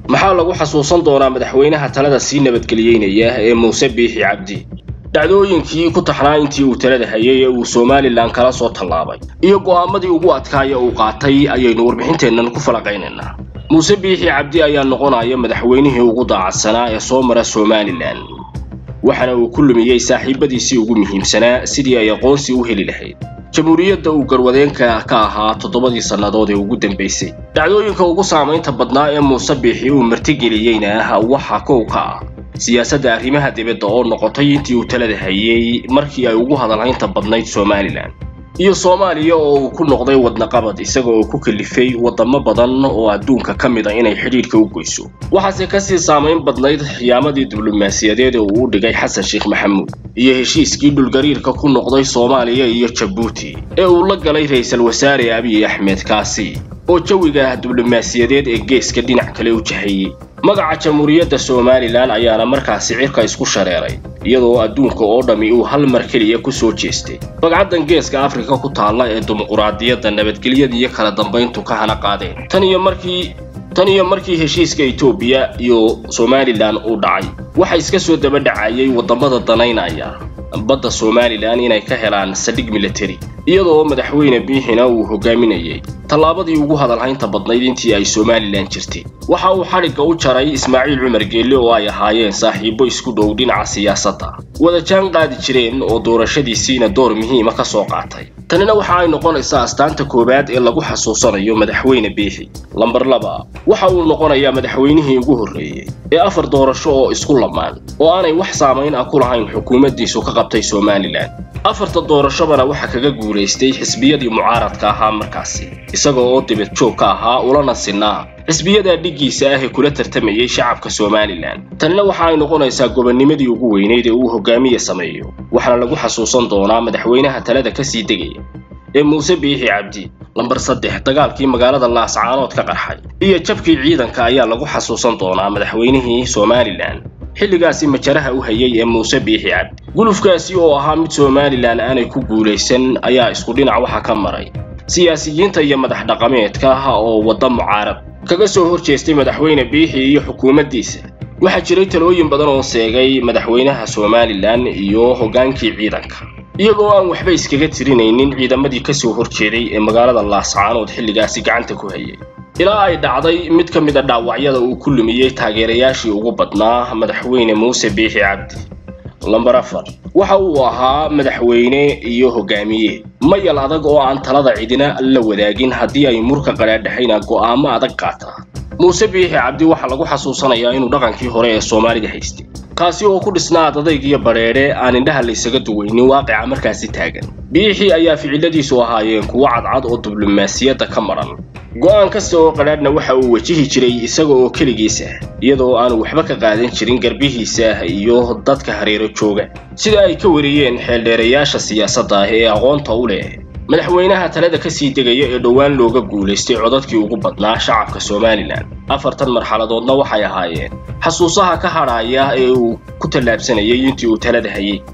maxaa lagu xasuusan doonaa madaxweynaha talada sii nabadgeliyeynaya ee muuse biixi cabdi dhacdooyinkii ku taxnaa intii uu talada hayay ee uu somalilan kala soo tallaabay iyo go'aamadii ugu adkaaya uu qaatay ayaynu warbixinteennan ku falaqaynaynaa muuse biixi cabdi ayaa noqonaya madaxweynihii ugu daacadsanaa ee soo mara somalilan waxaana uu ku lumiyey saaxiibadiisii ugu muhiimsanaa sidii ay aqoonsi u heli lahayd jamhuuriyadda uu garwadeenka ka ahaa toddobadii sannadood ee ugu dambaysay dhacdooyinka ugu saamaynta badnaa ee muuse biixi uu martigeliyeyna waxaa kow ka ah siyaasadda arrimaha dibadda oo noqotay intii uu talada hayey markii ay ugu hadalhaynta badnayd somalilan iyo soomaaliya oo uu ku noqday wadnaqabad isaga oo ku kalifay waddamo badan oo adduunka ka mid a inay xidhiidhka u goyso waxaase kasii saamayn badnayd xiyaamadii diblomaasiyadeed ee uu u dhigay xasan sheekh maxamuud iyo heshiiskii dhulgariirka ku noqday soomaaliya iyo jabuuti ee uu la galay ra'iisul wasaare abiy axmed kaasi oo jawiga diblomaasiyadeed ee geeska dhinac kale u jahayey magaca jamhuuriyadda somalilan ayaana markaasi cirka isku shareeray iyadoo adduunka oo dhammi uu hal mar keliya ku soo jeestay bagcaddan geeska afrika ku taalla ee dimuquraadiyadda nabadgelyada iyo kala dambayntu ka hana qaadeen tan iyo markii tan iyo markii heshiiska etoobiya iyo somalilan uu dhacay waxa iska soo daba dhacayay waddamada danaynaya badda somalilan inay ka helaan saldhig militari iyadoo madaxweyne biixina uu hogaaminayay tallaabadii ugu hadalhaynta badnayd intii ay somalilan jirtay waxa uu xadhigga u jaray ismaaciil cumar geelle oo ay ahaayeen saaxiibbo isku dhow dhinaca siyaasadda wada jaan qaadi jireen oo doorashadiisiina door muhiima ka soo qaatay tanina waxa ay noqonaysaa astaanta koowaad ee lagu xasuusanayo madaxweyne biixi lambar laba waxa uu noqonayaa madaxweynihii ugu horreeyey ee afar doorasho oo isku lamaan oo aanay wax saamayn ah ku lahayn xukuumaddiisu ka qabtay somalilan afarta doorashobana waxa kaga guulaystay xisbiyadii mucaaradka ahaa markaasi isaga oo dibad joog ka ahaa ulana sinaa xisbiyadaa dhiggiisa ah ee kula tartamayay shacabka somalilan tanina waxa ay noqonaysaa gobonnimadii ugu weynayd ee uu hogaamiye sameeyo waxaana lagu xasuusan doonaa madaxweynaha talada ka sii degaya ee muuse biixi cabdi lambar saddex dagaalkii magaalada laascaanood ka qarxay iyo jabkii ciidanka ayaa lagu xasuusan doonaa madaxweynihii somalilan xilligaasi majaraha u hayay ee muuse biixi cabdi gulufkaasi oo ahaa mid somalilan aanay ku guulaysan ayaa isku dhinac waxa ka maray siyaasiyiinta iyo madax dhaqameedka ah oo wadda mucaarad kaga soo hor jeestay madaxweyne biixi iyo xukuumaddiisa waxaa jiray talooyin badan oo seegay madaxweynaha somalilan iyo hoggaankii ciidanka iyagoo aan waxba iskaga tirinaynin ciidamadii ka soo hor jeeday ee magaalada laascaanood xilligaasi gacanta ku hayay ilaa ay dhacday mid ka mid a dhaawacyada uu ku lumiyey taageerayaashii ugu badnaa madaxweyne muuse biixi cabdi lambar afar waxa uu ahaa madaxweyne iyo hogaamiye mayal adag oo aan talada cidina la wadaagin haddii ay murka qadhaadhaxayna go'aamo adag qaataa muuse biixi cabdi waxaa lagu xasuusanayaa inuu dhaqankii hore ee soomaalida haystay kaasi oo ku dhisnaa adadayg iyo badheedhe aan indhaha laysaga duwaynin waaqica markaasi taagan biixi ayaa ficiladiisu ahaayeen kuwo cadcad oo diblomaasiyadda ka maran go'aan kasta oo qadhaadhna waxa uu wajihi jiray isaga oo keligiisa iyadoo aanu waxba ka qaadan jirin garbihiisa iyo dadka hareero jooga sida ay ka wariyeen xeeldheerayaasha siyaasadda ah ee aqoonta u leh madaxweynaha talada ka sii degaya ee dhowaan looga guulaystay codadkii ugu badnaa shacabka somalilan afartan marxaladoodna waxay ahaayeen xasuusaha ka hadhaaya ee uu ku tallaabsanayay intii uu talada hayay